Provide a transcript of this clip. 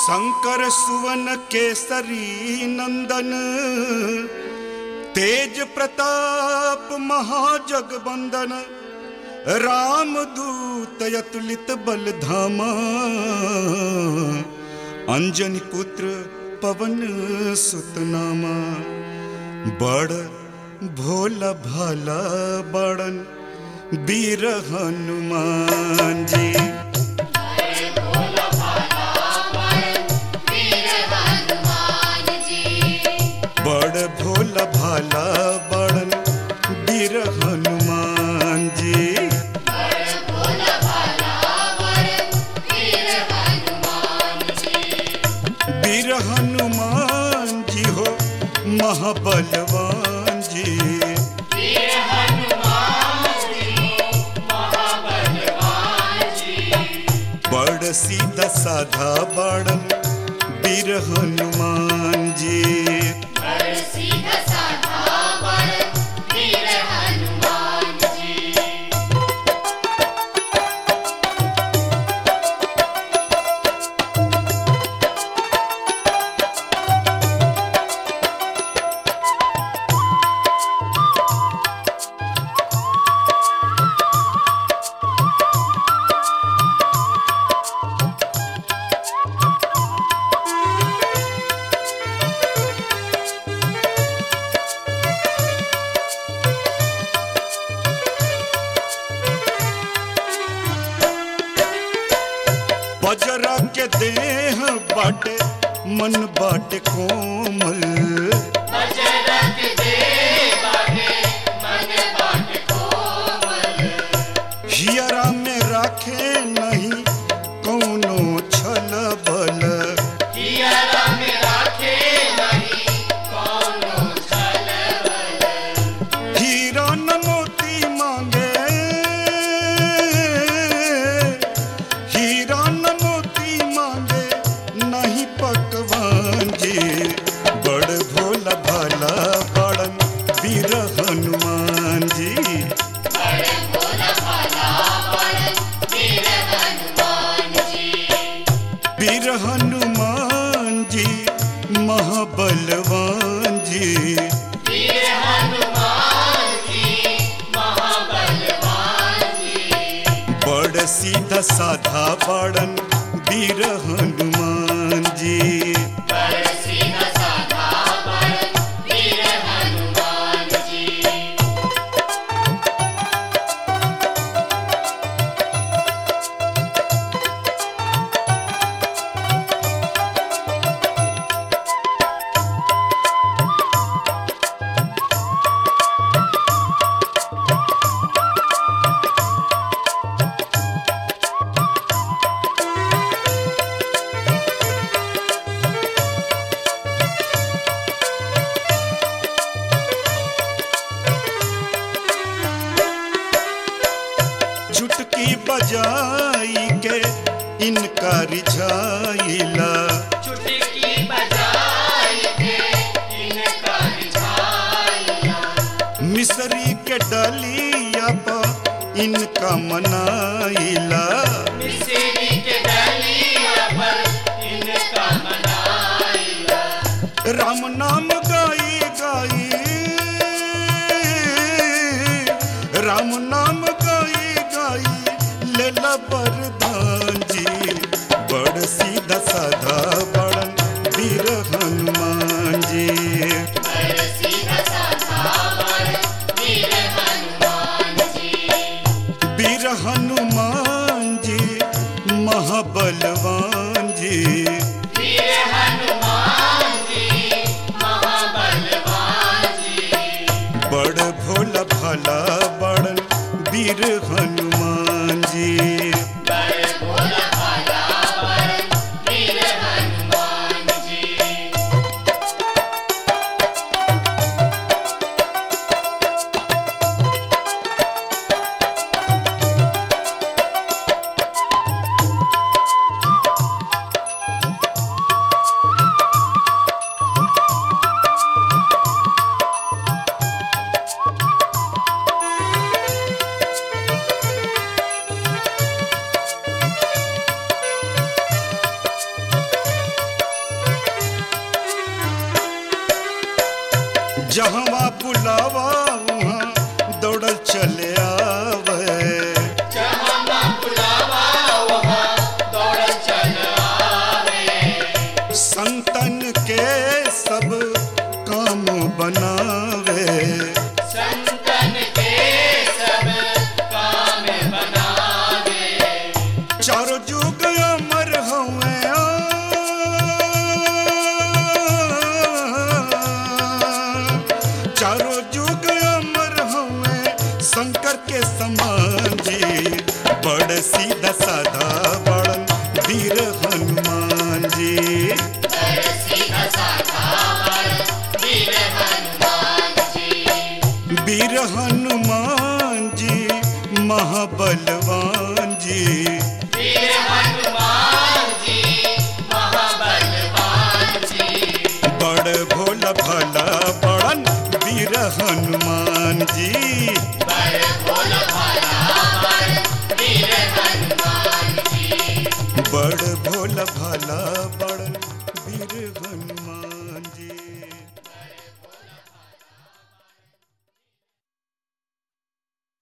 शंकर सुवन केसरी नंदन तेज प्रताप महाजगबंदन राम दूत अतुलित बल धामा अंजनी पुत्र पवन सुतनामा बड़ भोला भाला बड़न वीर हनुमान जी बड़ भोला भाला बड़न वीर हनुमान जी वीर हनुमान जी हो महाबलवान जी बड़ सीधा साधा बड़न वीर हनुमान जी बजरा के देह बाटे मन बाटे कोमल हियरा में राखे नहीं कौनो छल बल हीरा न मोती मांगे हीरा न मोती मांगे नहीं पकवान जी बड़ भोला भाला बड़न वीर हनुमान जी वीर हनुमान जी महाबलवान जी बड़ सीधा साधा बड़न वीर हनुमान जी चुटकी बजाई के इनका रिझाइला मिसरी के डलिया पर इनका मनाइला राम नाम गाई गाई राम नाम गाई गाई लेला बरदान जी बड़ सीधा साधा बड़न वीर हनुमान जी वीर हनुमान जी महाबलवान जी जहवा बुलावा वहाँ दौड़ल चले आवे संतन के सब काम बनावे चारों जुग अमर हुए चारों जुग अमर हुए शंकर के समान जी बड़ सीधा साधा बड़न वीर हनुमान जी वीर हनुमान जी महाबल